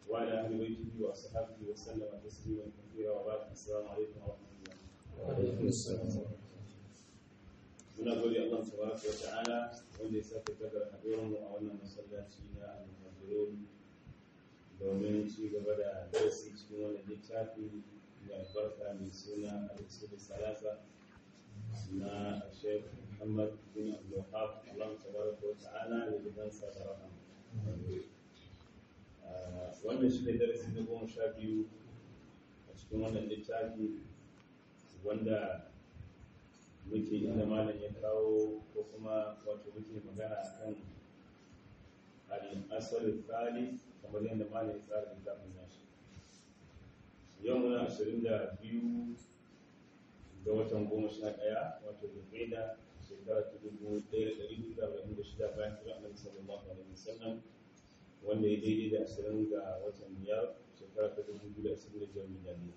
وعلى أهل بيته وأصحابه وسلم تسليما كثيرا وبعد السلام عليكم ورحمة الله وعليكم السلام muna gode Allah tabaraka wa ta'ala wanda ya sake kaddara haɗuwar mu a wannan masallaci na al-muhajirun domin ci gaba da darasi cikin wannan littafi mai albarka mai suna al-usul salasa na Sheikh Muhammad bin Abdul Wahab Allah tabaraka wa ta'ala ya ji dansa da rahama wannan shi ne darasi na goma sha biyu a cikin wannan littafi wanda muke inda malam ya kawo ko kuma wato muke magana akan al-asal tsari kamar yadda malam ya tsara littafin nashi yau muna ashirin da biyu ga watan goma sha ɗaya wato da shekara ta dubu ɗaya da ɗari biyu da arba'in da shida bayan kira annabi sallallahu alaihi wasallam wanda ya daidai da ashirin ga watan biyar shekara ta dubu biyu da ashirin da biyar miliyaniya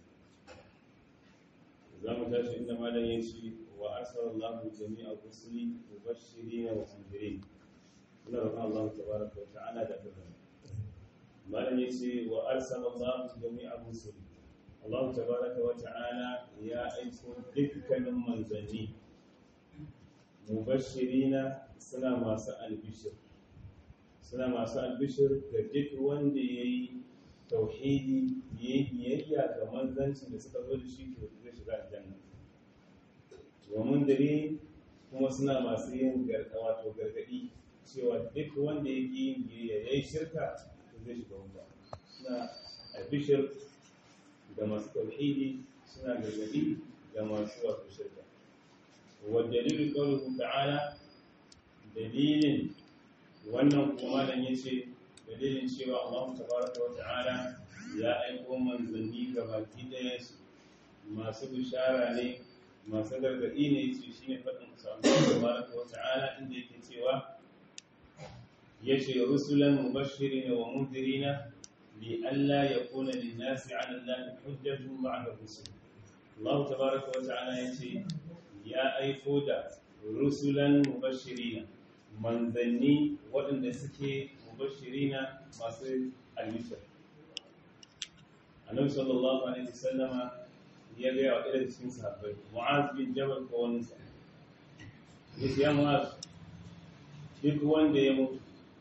za mu tashi inda malam ya ce wa arsala Allah jami'a rusuli mubashirin wa mundirin ina roƙon Allah tabaraka wa ta'ala da fadlan malam ya ce wa arsala Allah jami'a rusuli Allah tabaraka wa ta'ala ya aiko dukkanin manzanni mubashirina suna masu albishir suna masu albishir ga duk wanda ya yi tauhidi ya yi biyayya ga manzancin da suka zo da shi to zai shiga aljanna wa mundari kuma suna masu yin wato gargadi cewa duk wanda ya yi yin biyayya ya yi shirka to zai shiga wuta suna albishir ga masu tauhidi suna gargadi ga masu wato shirka wa dalilin qawluhu ta'ala dalilin wannan kuma nan yace dalilin cewa Allah tabaraka wa ta'ala ya aiko manzanni ga baki ɗaya su masu bishara ne masu gargaɗi ne su shi ne faɗin Allah tabaraka wa ta'ala inda yake cewa ya ce rusulan mubashirina wa mundirina li alla yakuna lin-nasi 'ala Allahi hujjatun ba'da rusul Allah tabaraka wa ta'ala ya ce ya aiko da rusulan mubashirina manzanni waɗanda suke mubashirina masu albishir annabi sallallahu alaihi wasallama ya ga wa ɗaya cikin sahabbai mu'az bin jabal ko wani sa yace ya mu'az duk wanda ya mutu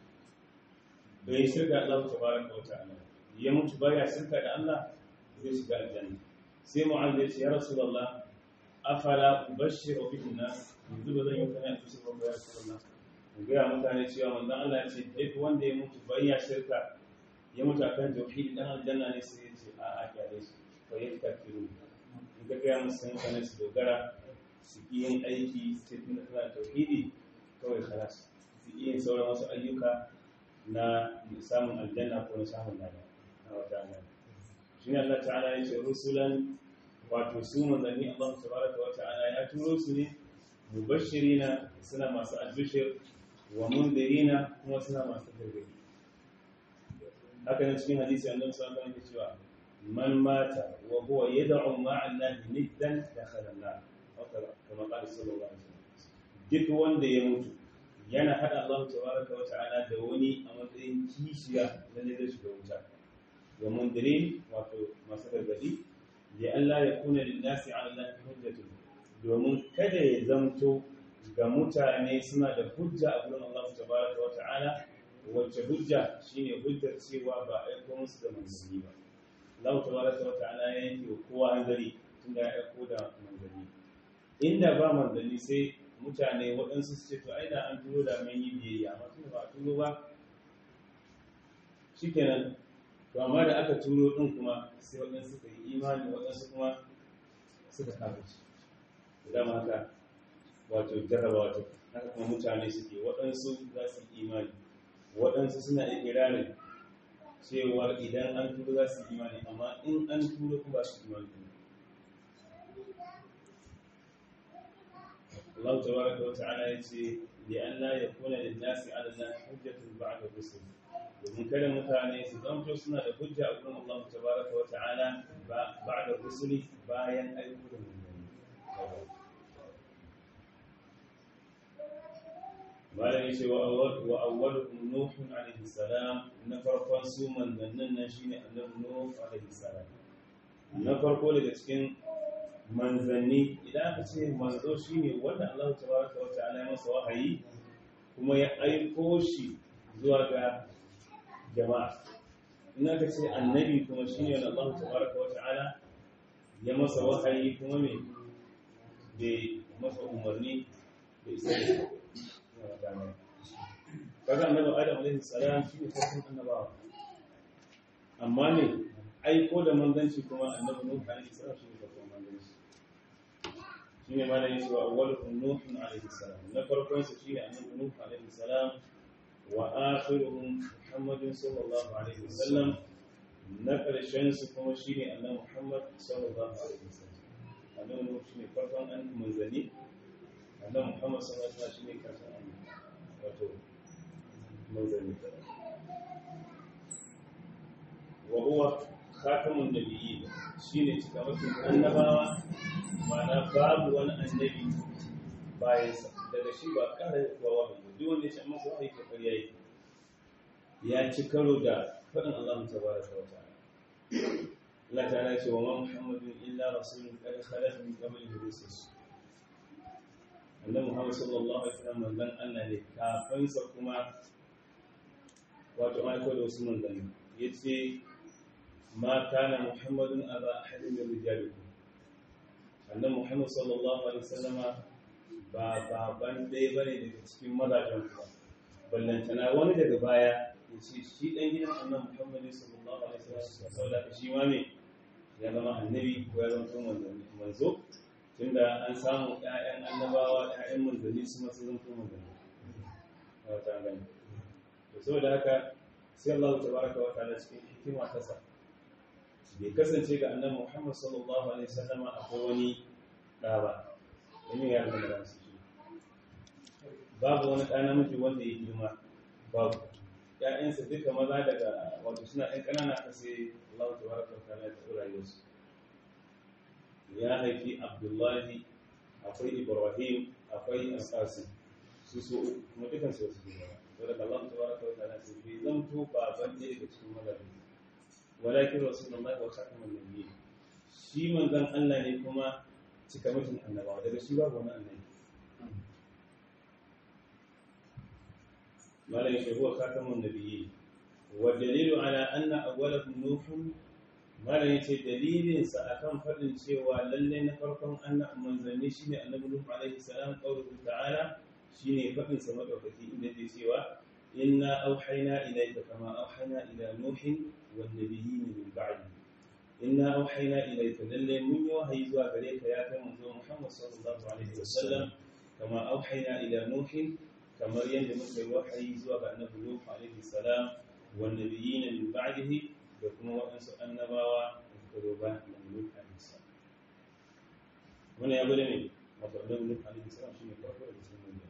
bai shirka Allah tabaraka wa ta'ala ya mutu baya shirka da Allah zai shiga aljanna sai mu'az ya ce ya rasulullah afala ubashshiru bihi nas yanzu ba zan yi kana albishir ba ya rasulullah gaya mutane cewa manzon Allah ya ce duk wanda ya mutu bai ya shirka ya mutu akan tauhidi dan aljanna ne sai ya ce a a kyale shi fa ya kafiru in ka gaya musu mutane su dogara su yi yin aiki sai tun da tana tauhidi kawai kalas su yi yin sauran wasu ayyuka na samun aljanna ko na samun lada na wata Allah shi ne Allah ta'ala ya ce rusulan wato su manzanni Allah tabaraka wa ta'ala ya turo su ne mubashirina suna masu albishir wa mundirina kuma suna masu gargadi haka ne cikin hadisi annabi sallallahu alaihi wasallam cewa man mata wa huwa yad'u ma'a allahi niddan dakhala an-nar kama qala sallallahu alaihi wasallam duk wanda ya mutu yana hada Allah tabaraka wa ta'ala da wani a matsayin kishiya da zai shiga wuta wa mundirin wato masu gargadi ya Allah ya kuna linnasi ala allahi hujjatun domin kada ya zamto ga mutane suna da hujja a gurin Allah tabaraka wa ta'ala wacce hujja shine hujjar cewa ba aiko musu da manzanni ba Allah tabaraka wa ta'ala ya yanke wa kowa hanzari tunda ya aiko da manzanni inda ba manzanni sai mutane waɗansu su ce to ai da an turo da mun yi biyayya amma tunda ba a turo ba shikenan to amma da aka turo din kuma sai waɗansu suka yi imani waɗansu kuma suka kafirci dama haka wato jarrabawa ta haka kuma mutane suke waɗansu za su imani waɗansu suna ikirarin cewa idan an turo za su imani amma in an turo kuma su imani Allah tabaraka wa ta'ala ya ce li an la yakuna lin nasi ala Allah hujjatun ba'da rusul domin kada mutane su zamto suna da hujja a gurin Allah tabaraka wa ta'ala ba'da rusuli bayan aiko da manzanni malam yace wa awwal wa awwaluhum nuh alayhi salam na farkon su manzannin nan shine annabi nuh alayhi salam na farko daga cikin manzanni idan aka ce manzo shine wanda Allah tabaraka wa ta'ala ya masa wahayi kuma ya aiko shi zuwa ga jama'a in aka ce annabi kuma shine wanda Allah tabaraka wa ta'ala ya masa wahayi kuma me bai masa umarni da isa kaga annabi adam alaihi salam shine farkon annabawa amma ne aiko da manzanci kuma annabi nuh alaihi salam shine farkon manzanci shine ma da yake wa awwaluhum nuh alaihi salam na farkon sa shine annabi nuh alaihi salam wa akhiruhum muhammadin sallallahu alaihi wasallam na karshen su kuma shine annabi muhammad sallallahu alaihi wasallam annabi nuh shine farkon an manzani annabi muhammad sallallahu alaihi wasallam shine karshen wato manzanni wa huwa khatamun nabiyyin shine cikamakin annabawa ma'ana babu wani annabi bayan sa daga shi ba kare kuwa wahayi duk wanda ya ce masa wahayi ko kariya yi ya ci karo da faɗin Allah tabaraka wa ta'ala Allah ta'ala ce wa ma Muhammadun illa rasulun qad khalat min qablihi rusul annabi Muhammad sallallahu alaihi wasallam manzon Allah ne kafin sa kuma wato aiko da wasu manzanni yace ma kana Muhammadun aba ahadin min rijalikum annabi Muhammad sallallahu alaihi wasallam ba baban dai bane daga cikin mazajen ku ballantana wani daga baya yace shi dan gidan annabi Muhammad sallallahu alaihi wasallam saboda shi ma ne ya zama annabi ko ya zama manzo tunda an samu ‘ya'yan annabawa ‘ya'yan manzanni su masu zan kuma manzanni a wata gani da so da haka sai Allah ta baraka wata da cikin hikima ta sa bai kasance ga annabi Muhammad sallallahu alaihi wasallama akwai wani ɗa ba wani ya zama da su shi babu wani ɗa namiji wanda ya girma babu ‘ya'yansa duka maza daga wato suna ‘yan ƙanana ka sai Allah ta baraka wata da ta rayuwarsu ya haifi abdullahi akwai ibrahim akwai alƙasi su so kuma dukan su wasu gina to daga Allah ta baraka wa ta'ala sai bai zanto baban ɗaya daga cikin mazaje walakin rasulullahi wa khatamun nabiyyi shi manzon Allah ne kuma cika mutum annabawa daga shi babu wani annabi malai shi huwa khatamun nabiyyi wa dalilu ala anna awwalahum nuhun malam yace dalilinsa akan faɗin cewa lalle na farkon annabi manzanni shine annabi Nuh alaihi salam qawluhu ta'ala shine faɗin sa madaukaki inda yake cewa inna auhayna ilayka kama auhayna ila nuhin wan nabiyyin min ba'di inna auhayna ilayka lalle mun yi wahayi zuwa gare ka ya kai manzo Muhammad sallallahu alaihi wasallam kama auhayna ila nuhin kamar yadda muka yi wahayi zuwa ga annabi Nuh alaihi salam wan nabiyyin min ba'dihi da kuma waɗansu annabawa da suka zo bayan annabi Nuh alaihi salam wannan ya bude ne wato annabi Nuh alaihi salam shine farko da cikin manzanni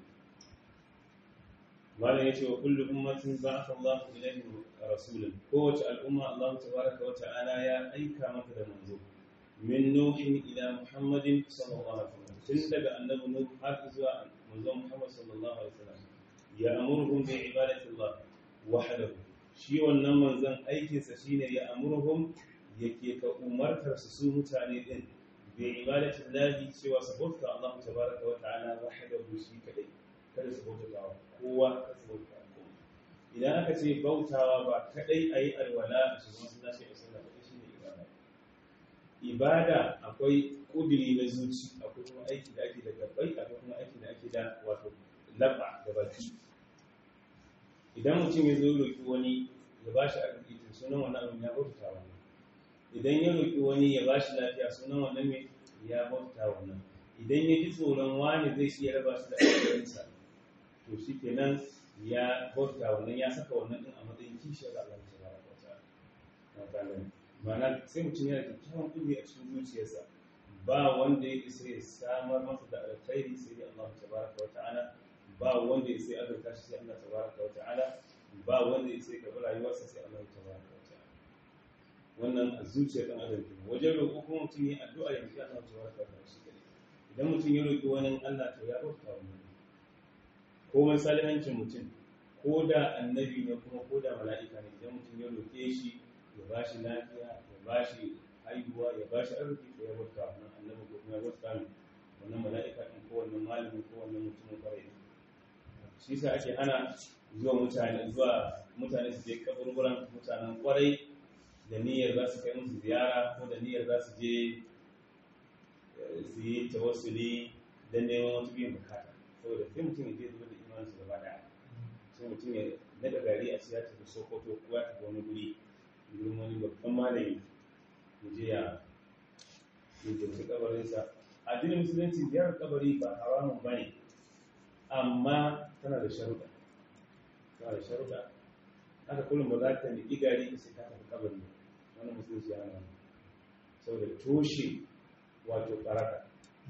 malam yace wa kullu ummatin ba'atha Allahu ilayhim rasulan kowace al'umma Allah tabaraka wa ta'ala ya aika mata da manzo min nuhin ila muhammadin sallallahu alaihi wasallam tun daga annabi nuh har zuwa manzo muhammad sallallahu alaihi wasallam ya amurhum bi ibadati Allah wahdahu shi wannan manzon aikinsa shine ya amurhum yake ka umartar su su mutane din bi ibadati Allah cewa su bauta Allah tabaraka wa ta'ala wahdahu shi kadai kada su bauta kowa kada su bauta kowa idan aka ce bautawa ba kadai ayi alwala a cikin masallaci a sallah kadai shine ibada ibada akwai kudiri na zuci akwai kuma aiki da ake da gabbai akwai kuma aiki da ake da wato laba da baki idan mutum ya zo roki wani ya bashi arziki to sunan wannan abin ya bauta wannan idan ya roki wani ya bashi lafiya sunan wannan me ya bauta wannan idan ya ji tsoron wani zai shi ya raba shi da alƙawarinsa to shi kenan ya bauta wannan ya saka wannan din a matsayin kishiyar Allah ta baraka wa ta'ala ma'ana sai mutum yana da kyawun kudi a cikin zuciyarsa ba wanda ya isa ya samar masa da alkhairi sai dai Allah tabaraka wa ta'ala ba wanda ya isa ya azurta shi sai Allah tabaraka wa ta'ala ba wanda ya isa ya karɓi rayuwarsa sai Allah tabaraka wa ta'ala wannan a zuciyar ɗan adam ne wajen roƙo kuma mutum ya addu'a ya roƙi Allah tabaraka wa ta'ala shi kadai idan mutum ya roƙi wani Allah to ya bauta wa komai salihancin mutum ko da annabi ne kuma ko da mala'ika ne idan mutum ya roƙe shi ya ba shi lafiya ya ba shi haihuwa ya ba shi arziki ko ya bauta wannan annabi ko kuma ya bauta ne wannan mala'ika ɗin ko wannan malami ko wannan mutumin kwarai shi sa ake hana zuwa mutane zuwa mutane su je kaburburan mutanen kwarai da niyyar za su kai musu ziyara ko da niyyar za su je su yi tawassuli don neman wata biyan bukata saboda sai mutum ya je zuwa da imaninsu gaba daya sai mutum ya daga gari a siya tafi sokoto ko ya tafi wani guri gurin wani babban malami ya je ya jirgin kabarinsa addinin musulunci ziyarar kabari ba haramun ba ne amma tana da sharuɗa tana da sharuɗa haka kullum ba za ta niƙi gari sai ka tafi kabari wani musulunci ya hana saboda toshe wato karaka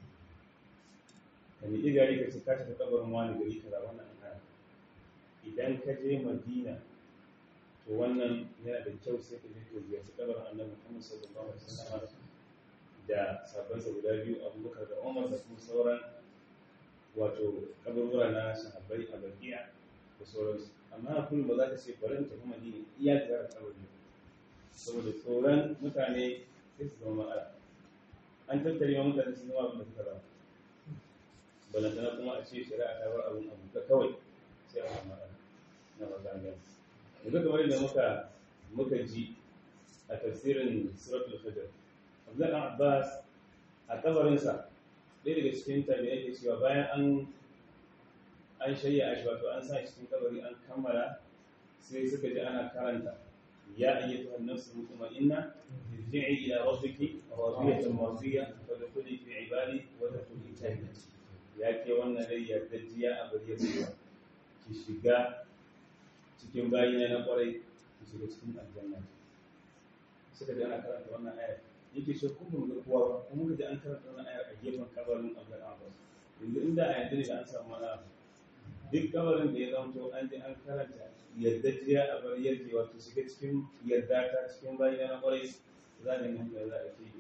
ka niƙi gari ka sai ka tafi kabarin wani gari kaza wannan an hana idan ka je madina to wannan yana da kyau sai ka je ka ziyarci kabarin annabi Muhammad sallallahu alaihi wasallam da sabansa guda biyu Abubakar da Umar da kuma sauran wato kaburbura na sahabbai a Baqiya da sauransu amma kullum ba za ka ce bari in tafi Madina iya ziyarar kabari saboda tsoron mutane sai su zama matsala an tattare ma mutane sun zama abin da suka zama balantana kuma a ce shari'a ta bar abin abu ka kawai sai a samu matsala na mazaniyar yanzu kamar da muka muka ji a tafsirin suratul fajr Abdullahi dan Abbas a kabarinsa ɗaya daga cikin tabi'ai ke cewa bayan an an shayya shi wato an sa shi cikin kabari an kammala sai suka ji ana karanta ya ayyatu an-nafs mutma'inna irji'i ila rabbiki radiyatan mardiya fadkhuli fi ibadi wa tadkhuli jannati ya ke wannan rai yardajiya a bari ya ki shiga cikin bayina na kwarai ki shiga cikin aljanna suka ji ana karanta wannan ayar yake ce kuma mun ga kowa ba kuma muka ji an karanta wannan ayar a gefen kabarin Abdul Abbas yanzu inda a yanzu ne da an samu mana duk kabarin da ya zanto an ji an karanta yardajiya a bar yarje wato shiga cikin yarda ta cikin bayina na kwarai za ne mun da za a ce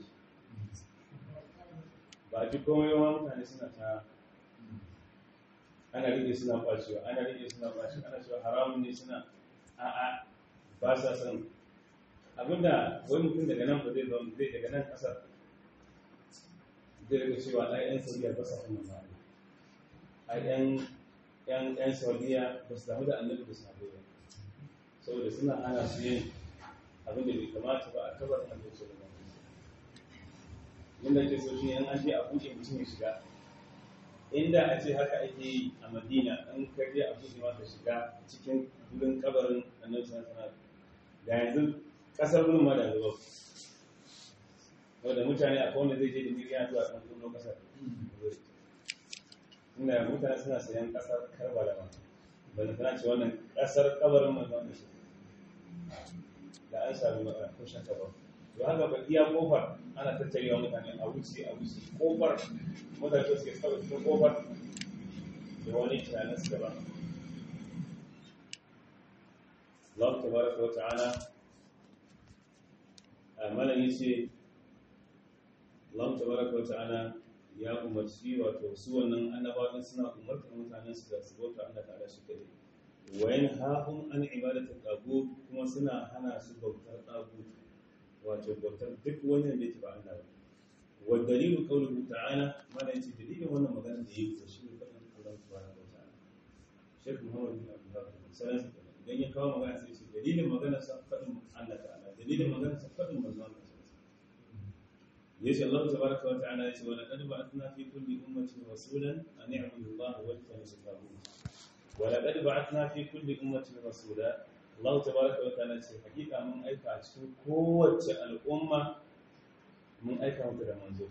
ba ji komai yawa mutane suna ta ana rike suna kwacewa ana rike suna kwacewa ana cewa haramun ne suna a'a ba sa son abinda wani mutum daga nan ba zai zama zai daga nan kasar zai rika cewa ai yan saudiya ba sa son ba ai yan yan yan saudiya ba su damu da annabi da sahabbai ba saboda suna hana su yin abin da bai kamata ba a kabar annabi sallallahu alaihi wasallam yanda ke so shi an an je a buɗe mutum ya shiga inda a ce haka ake yi a madina an karye a buɗe maka shiga cikin wurin kabarin annabi sallallahu alaihi da yanzu kasar wurin ma da zuwa wanda mutane a wanda zai je da miliyan zuwa kan kullum kasar inda mutane suna sayan kasar karbala ma banda tana ce wannan kasar kabarin manzo wanda shi da an sami matsala ko shaka ba to haka ba iya kofar ana tattarewa mutane a wuce a wuce kofar mutane suke saba cikin kofar da wani tunanin su gaba Allah tabaraka wa ta'ala amana yace Allah tabaraka wa ta'ala ya umarci wato su wannan annabawan suna umartar mutanen su da su bauta Allah ta'ala shi kadai wa yanhahum an ibadati tagut kuma suna hana su bautar tagut wato bautar duk wani da yake ba Allah ba wa dalilu qawluhu ta'ala mana yace dalilin wannan magana da yake shi ne fadin Allah tabaraka wa ta'ala Sheikh Muhammad bin Abdullah sallallahu alaihi idan ya kawo magana sai ce dalilin magana sa fadin Allah ta'ala dalilin magana sa fadin manzon Allah yace Allah tabaraka wa ta'ala yace wa laqad ba'athna fi kulli ummatin rasulan an i'budu Allah wa tajtanibu at-taghut wa laqad ba'athna fi kulli ummatin rasula Allah tabaraka wa ta'ala ce hakika mun aika a cikin kowace al'umma mun aika mata da manzo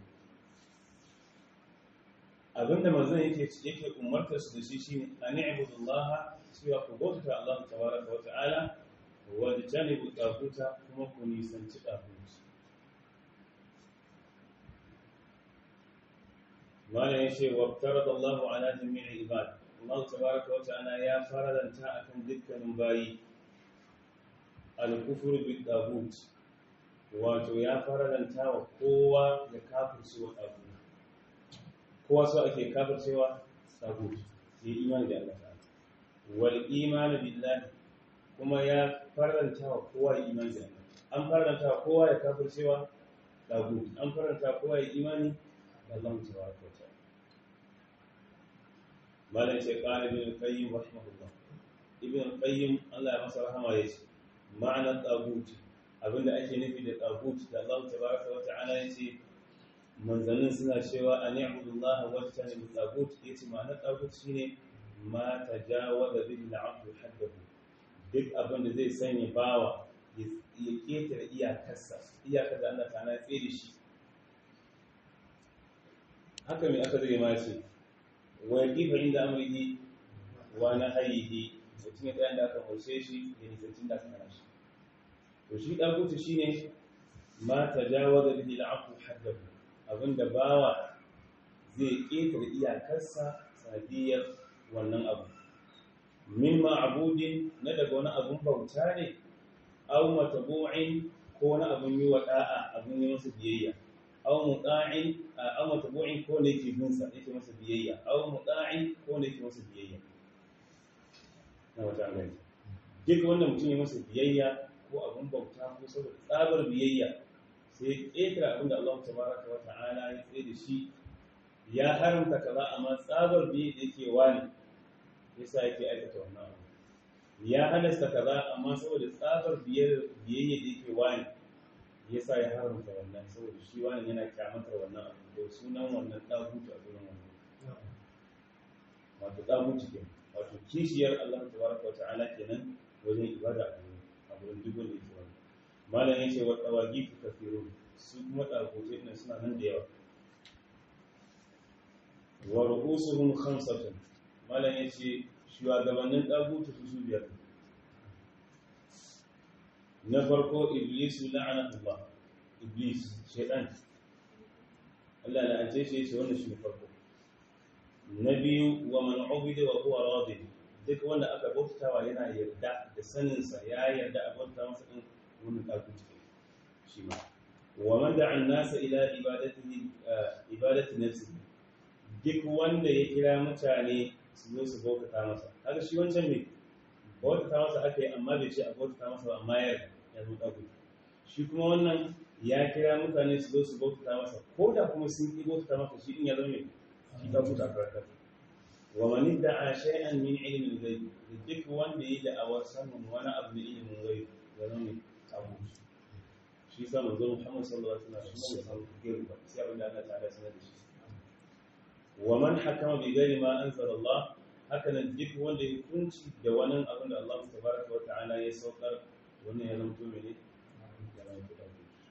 abinda manzon yake yake umartar su da shi shine an i'budu Allah cewa ku bauta Allah tabaraka wa ta'ala wa tajtanibu at-taghut kuma ku nisanci taghut malam yace wa farada Allahu ala jami'i ibad Allah tabaraka wa ta'ala ya faradanta akan dukkanin bayi al-kufru bi tagut wato ya faradanta wa kowa ya kafirce wa tagut kowa so ake kafircewa tagut ya imani da Allah ta'ala wal iman billahi kuma ya faranta wa kowa imani da an faranta wa kowa ya kafircewa dagut an faranta kowa ya imani da Allah tabaraka wa ta'ala malai ce qala ibn qayyim rahimahullah ibn qayyim Allah ya masa rahama yace ma'anar dagut abinda ake nufi da dagut da Allah tabaraka wa ta'ala yace manzannin suna cewa an ya'budullaha wa tajtanibu dagut yace ma'anar dagut shine ma tajawaza bihi al-'abdu haddahu duk abinda zai sanya bawa ya ketare iyakarsa iyakar da Allah ta'ala ya tsere shi haka mai aka zai ma ce wa yaqifa inda amrihi wa nahyihi mutum ya tsaya da aka haushe shi da nisancin da aka hana shi to shi dagutu shine ma tajawaza bihi al-'abdu haddahu abinda bawa zai ketare iyakarsa sanadiyar wannan abu min ma'budin na daga wani abun bauta ne aw matabu'in ko wani abun yi wa da'a abun yi masa biyayya aw muta'in aw matabu'in ko ne yake bin sa yake masa biyayya aw muta'in ko ne yake masa biyayya na wata gani duk wanda mutum ya masa biyayya ko abun bauta ko saboda tsabar biyayya sai ƙetare abin da Allah tabaraka wa ta'ala ya tsaye da shi ya haramta kaza amma tsabar biyayya da yake wani yasa yake aikata wannan abu ya halasta kaza amma saboda tsabar biyayya da yake wani yasa ya haramta wannan saboda shi wani yana kyamatar wannan abu da sunan wannan dagutu a gurin wannan wato dagutu ke wato kishiyar Allah tabaraka wa ta'ala kenan wajen ibada a gurin a gurin duk wanda yake wannan malam yace wa tawagifu kafirun su kuma dagutu ɗin suna nan da yawa wa ru'usuhum khamsatun malam yace shugabannin dagutu su su biyar na farko iblisu la'anatullah iblis shaitan Allah la'ance shi yace wannan shine farko na biyu wa man ubida wa huwa radi duk wanda aka bautawa yana yarda da sanin sa ya yarda a bauta masa din wannan dagutu shi ma wa man da'a an-nasa ila ibadatihi ibadati nafsihi duk wanda ya kira mutane su zo su bautata masa kaga shi wancan ne bautata masa aka yi amma bai ce a bautata masa ba amma ya ya zo ɗagu shi kuma wannan ya kira mutane su zo su bautata masa ko da kuma sun yi bautata masa shi din ya zo ne shi ɗagu ta karkar wa man da'a shay'an min ilmin ghaib duk wanda ya da'awar sanin wani abu na ilimin ghaib ya zo ne abu shi sa manzo Muhammad sallallahu alaihi wasallam shi ne san gaibu ba sai abin da Allah ta'ala sanar da shi wa man hakama bi ghairi ma anzala Allah haka nan duk wanda ya kunci da wani abin da Allah tabaraka wa ta'ala ya saukar wannan ya zama mene ya zama kuɗa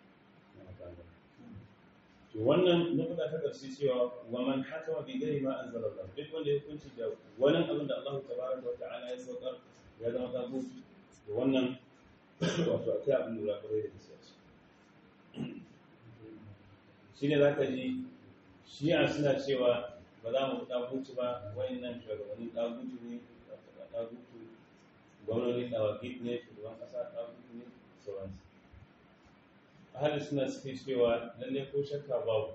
to wannan nukuda ta ƙarshe cewa wa man hakama bi ghairi ma anzala Allah duk wanda ya kunci da wani abin da Allah tabaraka wa ta'ala ya saukar ya zama tagut to wannan wato akwai abin da za ka rai da gaskiya shine zaka ji shi'a suna cewa ba za mu ɗagutu ba wayannan shugabannin ɗagutu ne ɗagutu gwamnoni ɗawagit ne shugaban ƙasa ɗagutu ne sauransu ahalin suna suke cewa lallai ko shakka babu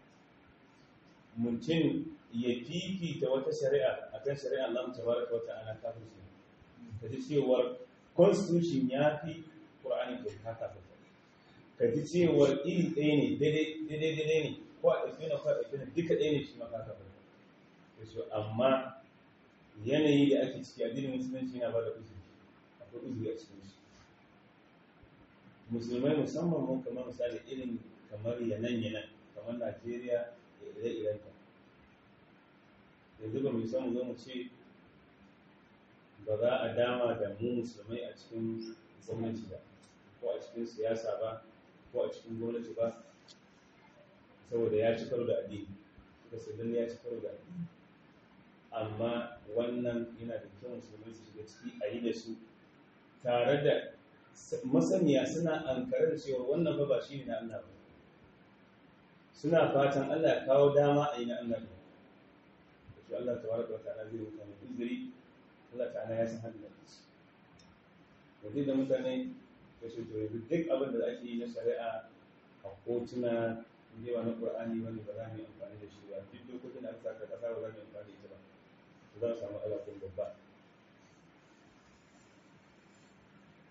mutum ya fifita wata shari'a akan shari'a Allah ta baraka wata ana kafin su ka ji cewar constitution ya fi ƙur'ani ko ka kafin ka ji cewar iri ɗaya ne daidai daidai ne ko a ɗauke na ko a ɗauke na duka ɗaya ne shi ma ka kafin so amma yanayi da ake ciki addinin musulunci yana ba da uzuri akwai uzuri a cikin shi musulmai musamman mun kamar misali irin kamar yanan yanan kamar najeriya da ire-irenta yanzu ba mu san mu zo mu ce ba za a dama da mu musulmai a cikin gwamnati ba ko a cikin siyasa ba ko a cikin gwamnati ba saboda ya ci karo da addini suka sai ya ci karo da addini amma wannan yana da kyau musulmai su shiga ciki a yi da su tare da masaniya suna ankare da cewa wannan ba ba shi ne na Allah ba suna fatan Allah ya kawo dama a yi na Allah ba da shi Allah tabaraka wa ta'ala zai mutane uzuri Allah ta'ala ya san hadin da su yanzu da mutane da shi to yanzu duk abin da ake yi na shari'a a kotuna inda ba na Qur'ani bane ba za mu yi amfani da shi ba duk dokokin da aka saka kasa ba za mu yi amfani da ita ba za a samu alaƙun babba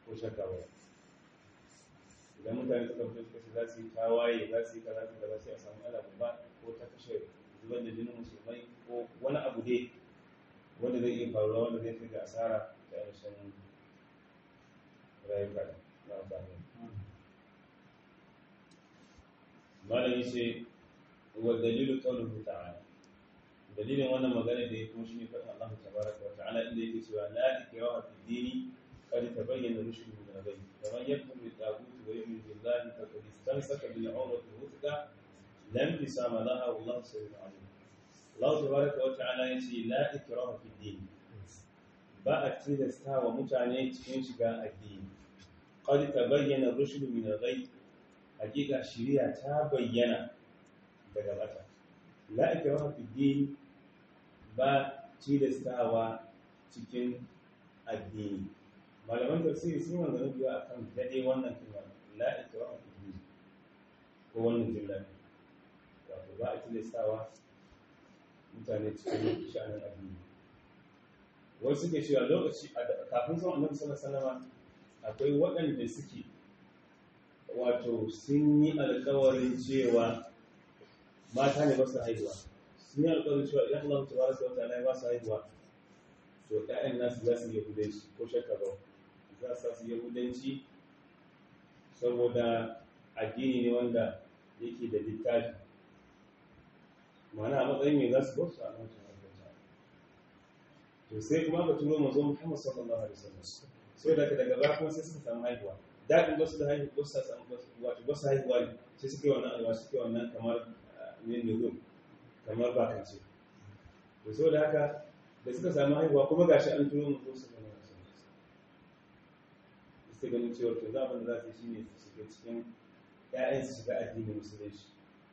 ko shakka ba idan mutane suka fito suka ce za su yi tawaye za su yi kaza su kaza sai a samu ala babba ko ta kashe zubar da jinin musulmai ko wani abu dai wanda zai iya faruwa wanda zai kai ga asara da ainihin rayuka na amfani malami ce wa dalilu qawluhu ta'ala dalilin wannan magana da ya kuma shine faɗin Allah tabaraka wa ta'ala inda yake cewa la ikraha fi dini qad tabayyana rushd min al-ghayb faman yakfur bi taghut wa yu'min billahi faqad istamsaka bil 'urwati al-wuthqa lam yusama laha wallahu sami'un 'alim Allah tabaraka wa ta'ala yace la ikraha fi dini ba a tilasta wa mutane cikin shiga addini qad tabayyana rushd min al-ghayb hakika shari'a ta bayyana daga bata la ikraha fi din ba tilastawa cikin addini malaman tafsiri sun wanda na biyu akan dade wannan kuma la ikraha fi din ko wannan jumla wato ba a tilastawa mutane cikin sha'anin addini wasu suke cewa lokaci kafin son annabi sallallahu alaihi wasallam akwai waɗanda suke wato sun yi alkawarin cewa mata ne ba su haihuwa sun yi alkawarin cewa idan Allah ta baraka wa ta'ala ya ba su haihuwa to ƴaƴan nasu za su yi yahudanci ko shakka ba za su yi yahudanci saboda addini ne wanda yake da littafi ma'ana a matsayin mai za su bar su a nan to sai kuma ka turo mazo Muhammad sallallahu alaihi wasallam sai daga daga baya kuma sai suka samu haihuwa daɗin wasu da haihu wasu sa samu wato wasu haihuwa ne sai suke wannan alwa suke wannan kamar ne nuzum kamar bakance to so da haka da suka samu haihuwa kuma gashi an turo mu su ne sai ganin cewa to za abin da za su yi shine su shiga cikin ƴaƴan su shiga addinin musulunci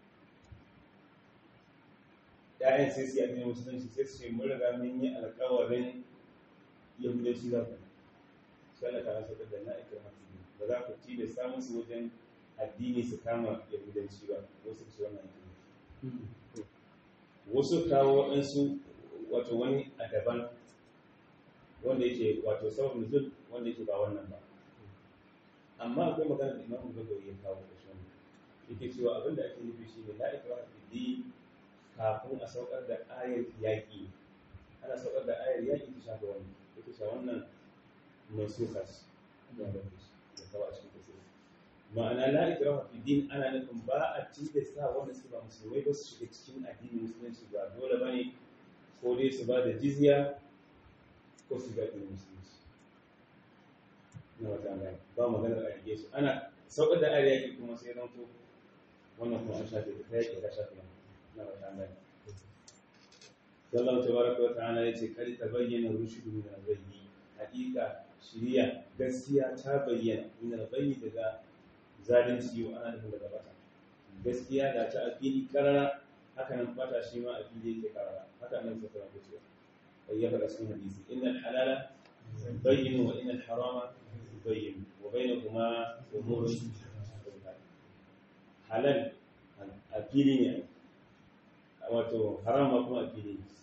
ƴaƴan sai su yi addinin musulunci sai su ce mun riga mun yi alƙawarin yahudanci za ku sai Allah ta rasa da na'ikar hafi ba za ku ci da samun su wajen addini su kama yahudanci ba wasu su wannan addini wasu kawo waɗansu wato wani a daban wanda yake wato sabon nuzul wanda yake ba wannan ba amma akwai magana da imamu gaggawa ya kawo da shi yake cewa abinda ake nufi shi ne la ikraha fi din kafin a saukar da ayar yaƙi ana saukar da ayar yaƙi ta shafa wani yake cewa wannan mai sukas da kawo a cikin kasiri ma'ana la ikraha fi din ana nufin ba a tilasta wanda suke ba musulmai ba su shiga cikin addinin musulunci ba dole bane ko dai su ba da jizya ko su ga addinin musulunci na wata gani ba maganar a rage su ana saukar da ayar yaƙi kuma sai zan to wannan kuma an shafe ta yaƙi ta shafe na wata gani sallallahu tabaraka wa ta'ala yace kar ta bayyana rushdu min al-ghayyi haƙiƙa shiriya gaskiya ta bayyana min al-ghayyi daga zalunci wa ana nufin daga bata gaskiya da ta afili karara haka nan bata shi ma afili yake karara haka nan sai fara cewa ai ya faɗa cikin hadisi innal halala bayyin wa innal harama bayyin wa bainahuma umurun halal afili ne wato haram ma kuma afili ne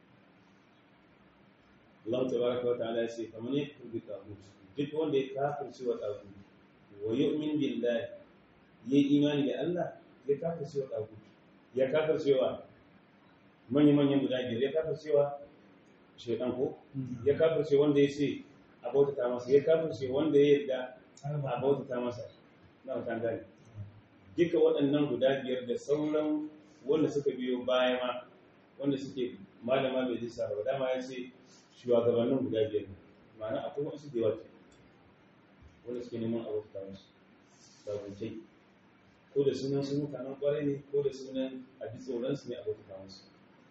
Allah tabaraka wa ta'ala ya ce kamar ne ku bi tagut duk wanda ya kafirce wa tagut wa yu'min billahi yayi imani da Allah ya kafirce wa tagut ya kafirce wa manyan manyan guda biyar ya kafirce wa shaytan ko ya kafirce wanda ya ce a bautata masa ya kafirce wanda ya yarda a bautata masa na mutan gani duka waɗannan guda biyar da sauran wanda suka biyo baya ma wanda suke malama bai lissa ba dama ya ce shugabannin guda biyar ma'ana akwai wasu da yawa wanda suke neman abota musu sabutai ko da sunan su mutanen kwarai ne ko da sunan a ji tsoronsu ne abota musu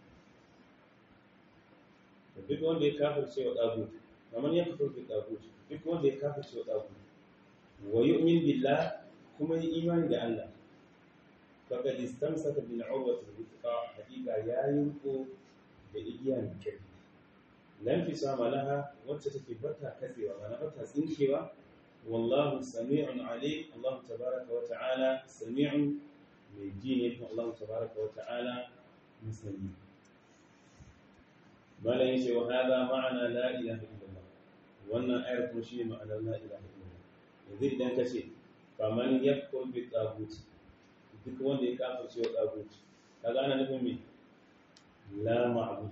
da duk wanda ya kafar cewa ɗagut kamar ya kafar da ɗagut duk wanda ya kafar cewa ɗagut wa yu'min billah kuma yi imani da Allah faqad istamsaka bil urwati al-wuthqa hakika ya yinko da igiya mai kyau lan fi sama laha wacce take bata katsewa mana bata tsinkewa wallahu sami'un alim Allah tabaraka wa ta'ala sami'un mai ji ne kuma Allah tabaraka wa ta'ala musani bala yace wa hada ma'ana la ilaha illallah wannan ayar kuma shi ma'anar la ilaha illallah yanzu idan ka ce kamar ya kurbi tsaguci duk wanda ya kafa cewa tsaguci ka gana nufin me la ma'abud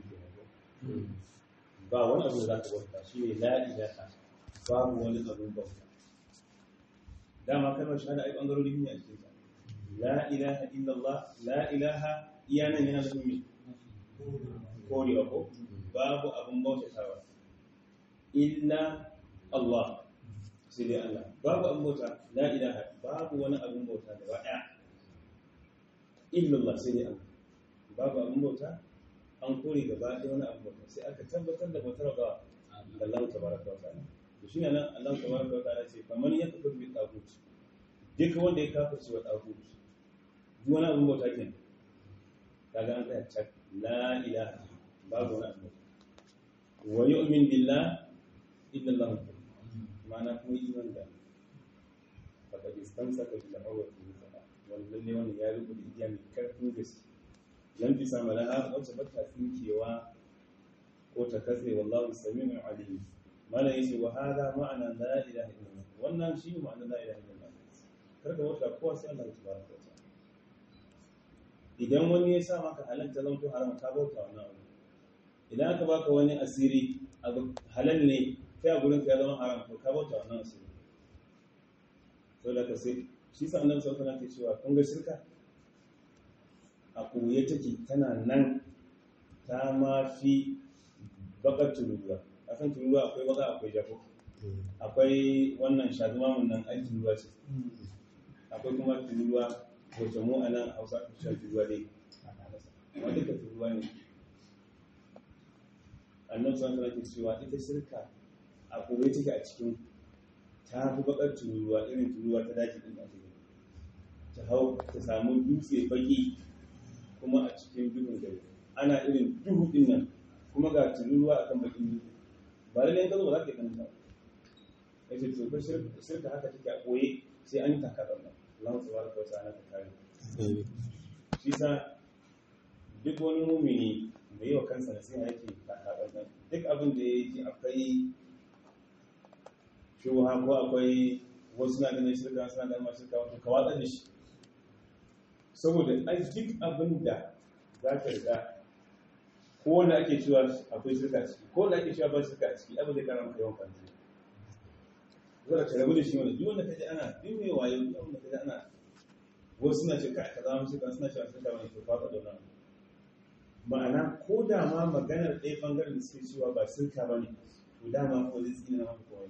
ba wani abu da za ka bauta shi ne la ilaha babu wani abin bauta dama kalmar shahada ai bangarori ne a cikin ta la ilaha illallah la ilaha iya nan yana nufin me korewa ko babu abin bautatawa illa Allah sai dai Allah babu abin bauta la ilaha babu wani abin bauta da ɗaya illa Allah sai dai Allah babu abin bauta an kore gaba ɗaya wani abin bauta sai aka tabbatar da bautar ga Allah tabaraka wa ta'ala to shine nan Allah tabaraka wa ta'ala ce faman yakfur bi tagut duk wanda ya kafirce wa tagut duk wani abin bauta kenan kaga an tsaya cak la ilaha babu wani abin bauta wa yu'min billah illa Allah ma'ana kuma iman da faqad istamsaka bil urwati al-wuthqa wannan ne wannan ya rubuta igiya mai karfin gaske lam fi sama laha wacce ba ta tsinkewa ko ta katse wallahu samiun alim malam yace wa hada ma'ana la ilaha illallah wannan shi ma'ana la ilaha illallah karka wata kowa sai Allah tabaraka wa ta'ala idan wani ya sa maka halal ta zanto haram ka bauta wannan abu idan aka baka wani asiri abu halal ne kai a gurin ka ya zama haram to ka bauta wannan asiri to da ka sai shi sa annabi sallallahu alaihi wasallam ke cewa kun ga shirka a koye take tana nan ta ma fi bakar tururuwa a san tururuwa akwai baka akwai jafo akwai wannan shazumamun nan ai tururuwa ce akwai kuma tururuwa wacce mu a nan hausa shan tururuwa ne amma duka tururuwa ne annan sun kana ke cewa ita shirka a koye take a cikin ta fi bakar tururuwa irin tururuwa ta daji din da take ta hau ta samu dutse baki kuma a cikin duhun gari ana irin duhu din nan kuma ga tururuwa akan bakin duhu ba lallai ka zo ba za ka yi kanta ya ce to shirka haka take a koye sai an yi takarar nan Allah su baraka wa ta'ala ta kare shi sa duk wani mumini da yi wa kansa da sai yake takarar nan duk abin da ya yi akwai shuha ko akwai wasu na ganin shirka suna ganin masu shirka wato ka watsar da shi saboda ai duk abin da za ka riga ko wanda ake cewa akwai shirka ciki ko wanda ake cewa ba shirka ciki abin da karama kai wankan zai zara ka rabu da shi wanda duk wanda kaji ana duk mai wayo duk wanda kaji ana wasu suna ce ka ka zama shirka suna cewa shirka wani to fa da nan ma'ana ko da ma maganar ɗaya bangaren da suke cewa ba shirka ba ne to dama ko zai tsina maka kowai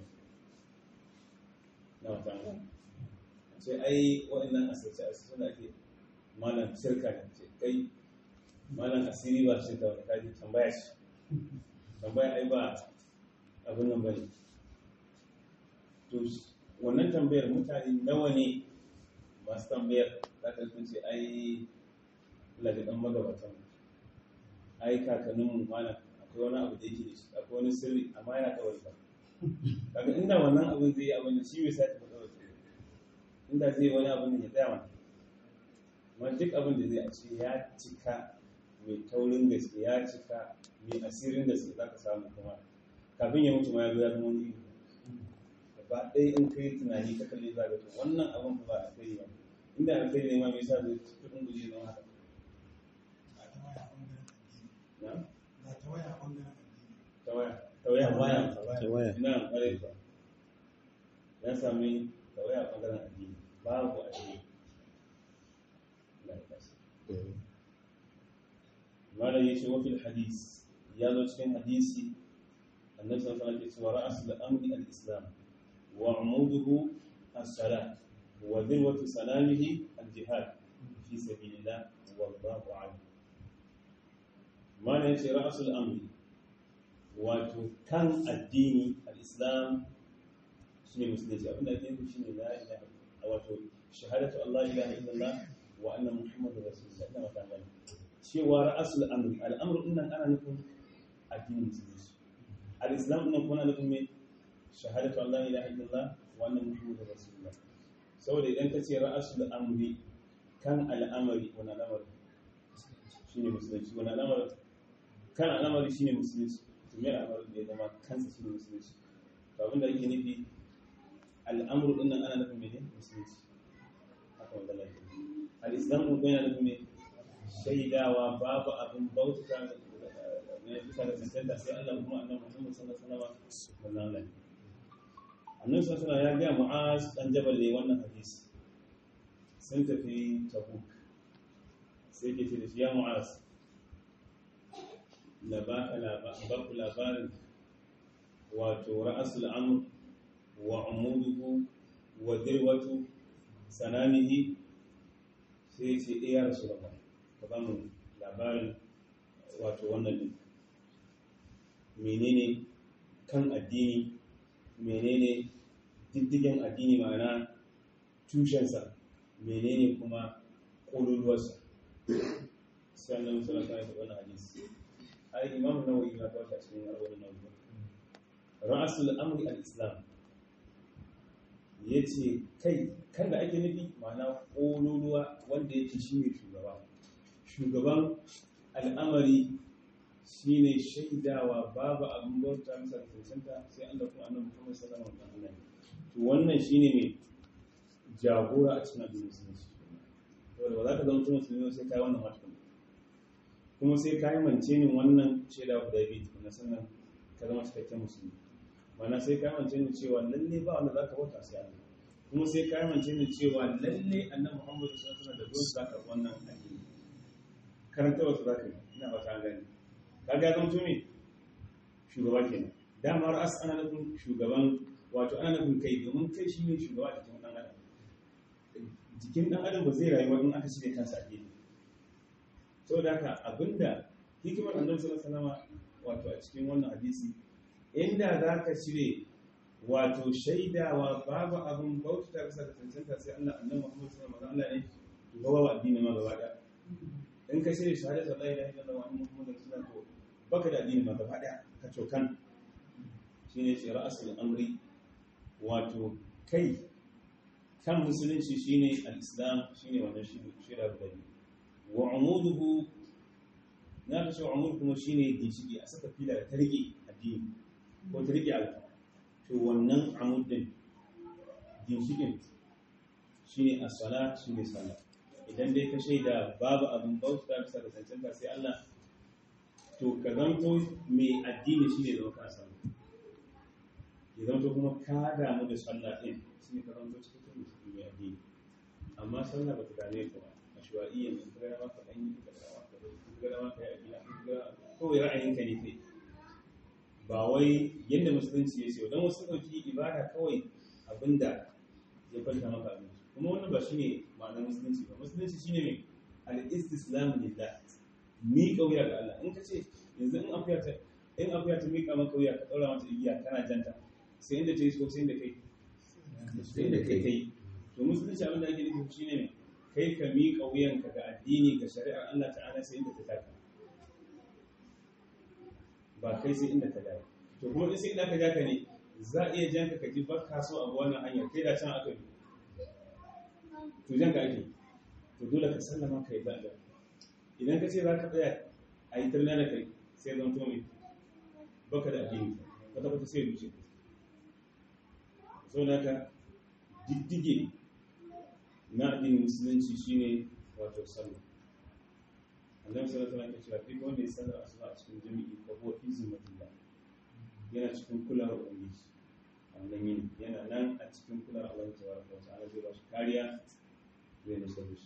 na wata sai ai waɗannan asirce asirce da ake malam shirka ne ce kai malam asiri ba shirka wani kaji tambaya shi tambaya ai ba abin nan bane to wannan tambayar mutane nawa ne masu tambayar za ka sun ce ai lagadan magabatan ai kakanninmu malam akwai wani abu da yake da shi akwai wani sirri amma yana kawai ba kaga inda wannan abin zai yi abin da shi bai sake faɗa wa inda zai wani abin da ya tsaya mana amma duk abin da zai a ce ya cika mai taurin gaske ya cika mai asirin gaske za ka samu kuma kafin ya mutu ma ya zo ya zama wani iri gaba ɗaya in kai tunani ka kalli za ka to wannan abin ba a kai ba inda a kai ne ma mai sa zai kudin guje don haka na tawaya tawaya Tawaya. na ƙwarai ba ya sami tawaya a ɓangaren addini babu addini na ƙasa malam ya ce wafil hadis ya zo cikin hadisi annabi sallallahu alaihi wasallam ya ce ra'asul amri al-islam wa umuduhu as-salat wa dirwatu salamihi al-jihad fi sabilillah wallahu a'lam malam ya ce ra'asul amri wato kan addini al-islam shine musulunci abinda ake nufi shine la ilaha wato shahadatu Allah ilaha illallah wa anna muhammadar rasulullah ina mata gani cewa ra'asul amri al'amru din nan ana nufin addinin musulunci al-islam din kuma ana nufin me shahadatu Allah ilaha illallah wa anna muhammadar rasulullah saboda idan ka ce ra'asul amri kan al'amari wani al'amari shine musulunci wani al'amari kan al'amari shine musulunci to me al'amari da ya zama kansa shine musulunci to abinda ake nufi al'amru din nan ana nufin mene musulunci haka wanda lafiya al-islam ko yana nufin me shaidawa babu abin bauta ne bisa da tantanta sai Allah kuma annabi Muhammad sallallahu alaihi wasallam wannan Allah annabi sallallahu alaihi wasallam ya ga Mu'az dan Jabal ne wannan hadisi sun tafi Tabuk sai ke ce da shi ya Mu'az la ba ku labarin wato ra'asul amr wa umuduhu wa dirwatu sanamihi sai ce iya rasu da ka ba mu labarin wato wannan din menene kan addini menene diddigen addini ma'ana tushensa menene kuma ƙololuwarsa sai annabi sallallahu alaihi wasallam hadisi ai imam nawawi ya kawo shi cikin arba'in nawawi ra'asul amri al-islam yace kai kan da ake nufi ma'ana ƙololuwa wanda yake shine shugaba shugaban al'amari shine shaidawa babu abin bauta masa da cancanta sai Allah kuma annabi Muhammad sallallahu alaihi wasallam to wannan shine mai jagora a cikin addinin musulunci saboda ba za ka zama musulmi sai kai wannan matakan kuma sai kai mance ni wannan shaida guda biyu na sannan ka zama cikakken musulmi mana sai kai mance ni cewa lalle ba wanda zaka bauta sai Allah kuma sai kai mance ni cewa lalle annabi Muhammad sallallahu alaihi wasallam da dole zaka wannan addini karanta wasu zaka yi ina ba ta gani kaga ya zamto me shugaba kenan dama ra'as ana nufin shugaban wato ana nufin kai domin kai shi ne shugaba a cikin dan adam jikin dan adam ba zai rayuwa in aka shirya kansa a gefe saboda haka abinda hikimar annabi sallallahu alaihi wasallam wato a cikin wannan hadisi inda za ka cire wato shaidawa babu abin bauta bisa da cancanta sai Allah annabi Muhammad sallallahu alaihi wasallam Allah ne gaba wa addini ma gaba daya in ka shirya shahadatu la ilaha illallah wa anna muhammadar rasulullah to baka da addini ma gaba daya ka cokan shine ce ra'asul amri wato kai kan musulunci shine al-islam shine wannan shira guda biyu wa umuduhu na ka ce umud kuma shine ginshiki a saka fila da ta rike addini ko ta rike alfa to wannan amud din ginshikin shine as-salat shine salat idan dai ka shaida babu abin bauta bisa da cancanta sai Allah to ka zanto mai addini shi ne zama ka samu ya zanto kuma ka damu da sallah ɗin shi ne ka zanto cikin musulmi mai addini amma sallah ba ta dame ka ba a shuwa'iyya ne ka gana maka ɗan yi ka gana maka ka gana maka ya gina ka gana kawai ra'ayinka ne kai ba wai yadda musulunci ya ce don wasu ɗauki ibada kawai abinda ya kwanta maka abinci kuma wannan ba shine ma'anar musulunci ba musulunci shine mai al-istislam lillah mi kauya ga Allah in ka ce yanzu in afiya ta in afiya ta mika maka kauya ka daura mata igiya kana janta sai inda ta yi so sai inda kai sai inda kai kai to musulunci abin da ake nufi shine mai kai ka mi kauyanka ga addini ga shari'ar Allah ta'ala sai inda ta taka ba kai sai inda ta dawo to kuma in sai inda ka ja ka ne za a iya janka ka ji ba ka so abu wannan hanyar kai da can aka bi to jan ka ake to dole ka sallama ka yi zaɓa idan ka ce za ka tsaya a yi tarna da kai sai zan tome baka da addini wata kwata sai wuce sau da ka diddige na addinin musulunci shine wato sallah annabi sallallahu alaihi wasallam ya ce duk wanda ya sallar asuba a cikin jami'i ko huwa fi zimmatillah yana cikin kulawar ubangiji wannan yini yana nan a cikin kular Allah tabaraka wa ta'ala zai ba shi kariya zai nusar da shi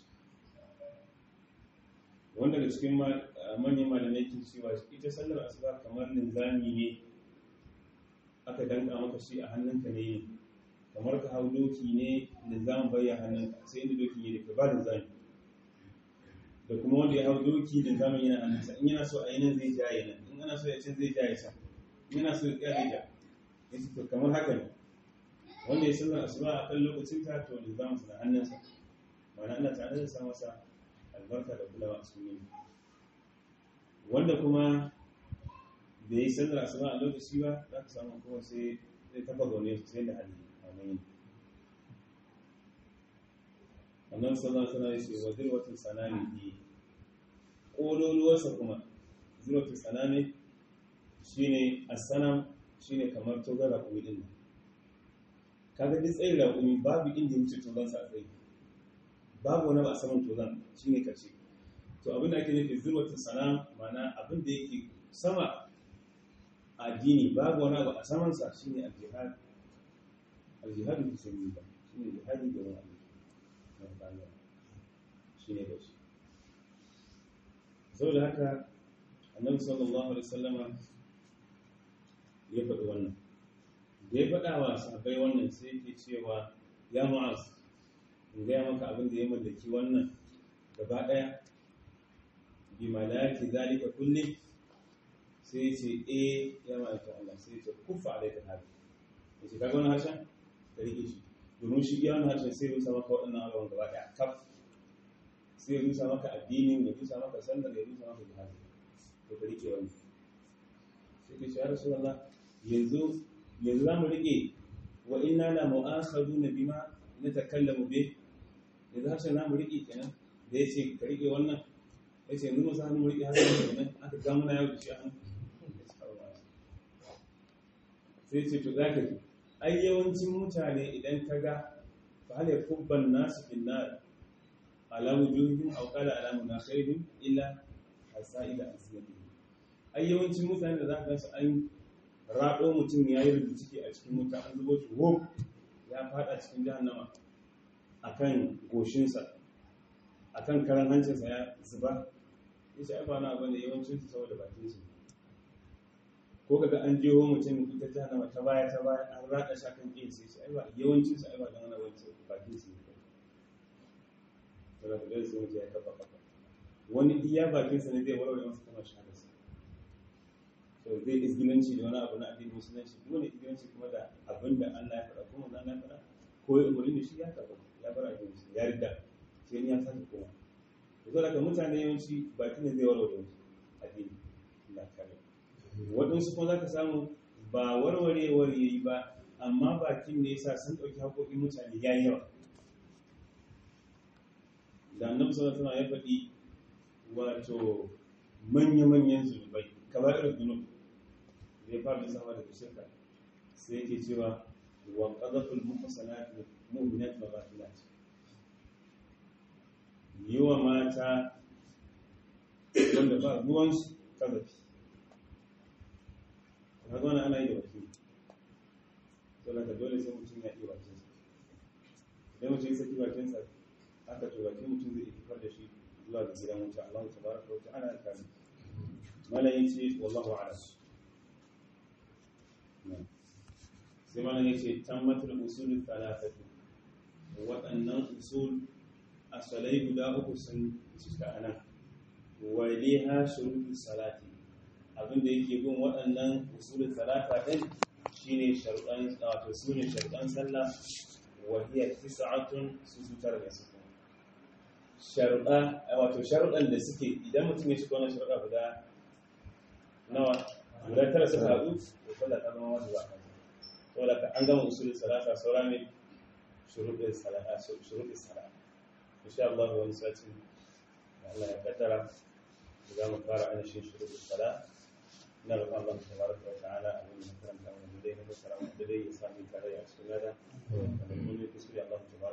wanda da cikin manyan malamai ke cewa ita sallar asuba kamar linzami ne aka danka maka shi a hannunka ne kamar ka hau doki ne linzamin bayya hannunka sai inda doki ne da ka ba linzami da kuma wanda ya hau doki linzamin yana hannunsa in yana so a yi nan zai jaye nan in ana so ya ce zai jaye sa in yana so ya tsaya ja ya ce to kamar haka ne wanda ya sallar asuba a kan lokacin ta to linzamin sa na hannunsa ma'ana Allah ta'ala zai sa masa albarka da kulawa a cikin wanda kuma da yi sallar asuba a lokaci ba za ka samu kuma sai zai tafa zaune sai da hali a nan annan sallar sana ya ce wa zirwatin sanami ne ƙololuwarsa kuma zirwatin sanami shine asanam shine kamar togara kuma din kaga duk tsayin raƙumi babu inda ya wuce tozon sa a tsayi babu wani ba a saman tozon shine karshe to abin da ake nufi zurwatun sana mana abin da yake sama addini babu wani abu a samansa shine al-jihad al-jihad fi sabilillah shine jihadi da wani abu na bangare shine da shi saboda haka annabi sallallahu alaihi wasallama ya faɗi wannan da ya faɗa wa sahabbai wannan sai yake cewa ya mu'az in gaya maka abin da ya mallaki wannan gaba ɗaya bi malaki zalika kulli sai ya ce eh ya ma'aika Allah sai ya ce kufa alaika hadi ya ce kaga wani harshen ka rike shi domin shi iya wani harshen sai ya rusa maka waɗannan abubuwan gaba ɗaya kaf sai ya rusa maka addinin ya rusa maka sallar ya rusa maka jihadi to ka rike wani sai ka ce ya rasu Allah yanzu yanzu za mu rike wa inna la mu'akhaduna bima natakallamu bih yanzu harshen za mu rike kenan da ya ce ka rike wannan ya ce yanzu masu hannu mu rike harshen kenan aka ga muna yau da shi a hannu sai ce to za ka ji ai yawancin mutane idan ka ga fa hal yakubban nasu fil nar ala wujuhihim aw qala ala munakhirihim illa hasaida asnatihim ai yawancin mutane da za ka gansu an raɗo mutum ya yi rubuciki a cikin wuta an zubo shi wop ya fada cikin jahannama akan goshinsa akan karan hancinsa ya zuba ya ce ai ba na bane yawancin su saboda bakin su ko kaga an jeho mutum ita jahannama ta baya ta baya an rada shi akan ƙin sai ai ba yawancin su ai ba dan wani wancan bakin su ne to da dole sai mutum ya kafa kafa wani iya bakin sa ne zai warware masa kuma shahada sa to zai izgilanci da wani abu na addinin musulunci duk wani izgilanci kuma da abin da Allah ya faɗa kuma Allah ya faɗa ko ya umarni da shi ya kafa ya bar addinin musulunci ya rida sai ni ya sake koma to daga mutane yawanci bakin ne zai warware musu addini Allah kare waɗansu kuma za ka samu ba warwarewar ya yi ba amma bakin ne yasa sun ɗauki haƙoƙin mutane ya yawa da annabi sallallahu alaihi ya faɗi wato manya-manyan zunubai kamar irin zunub da ya fara lissafa daga shirka sai yake cewa wa qadaful muhsanat mu'minat wa ghafilat yi wa mata wanda ba ruwansu kazafi kaga wani ana yi da wakili to da dole sai mutum ya iya bakin sa idan mutum ya saki bakin sa aka to bakin mutum zai fitar da shi zuwa ga gidan wuta Allah tabaraka wa ta'ala ya kare mala yace wallahu a'lam sai mala yace tammatul usul thalathatu waɗannan usul asalai guda uku sun cika anan waliha shurutus salati abinda yake bin waɗannan usulun talata ɗin shine sharuɗan wato su ne sharuɗan sallah wa hiya tis'atun su su tara da suke sharuɗa wato sharuɗan da suke idan mutum ya shiga wannan sharuɗa guda nawa guda tara suka haɗu to sallah ta zama wajiba a kansa saboda ka an gama usulun salata saura ne shuruɗin salata shuruɗin salata insha Allah wani sati Allah ya kaddara za mu fara ainihin shuruɗin salata na roƙon Allah tabaraka wa ta'ala abin da karanta wannan dai na fassara wannan dai ya sami tare a cikin lada da mun yi kuskure Allah tabaraka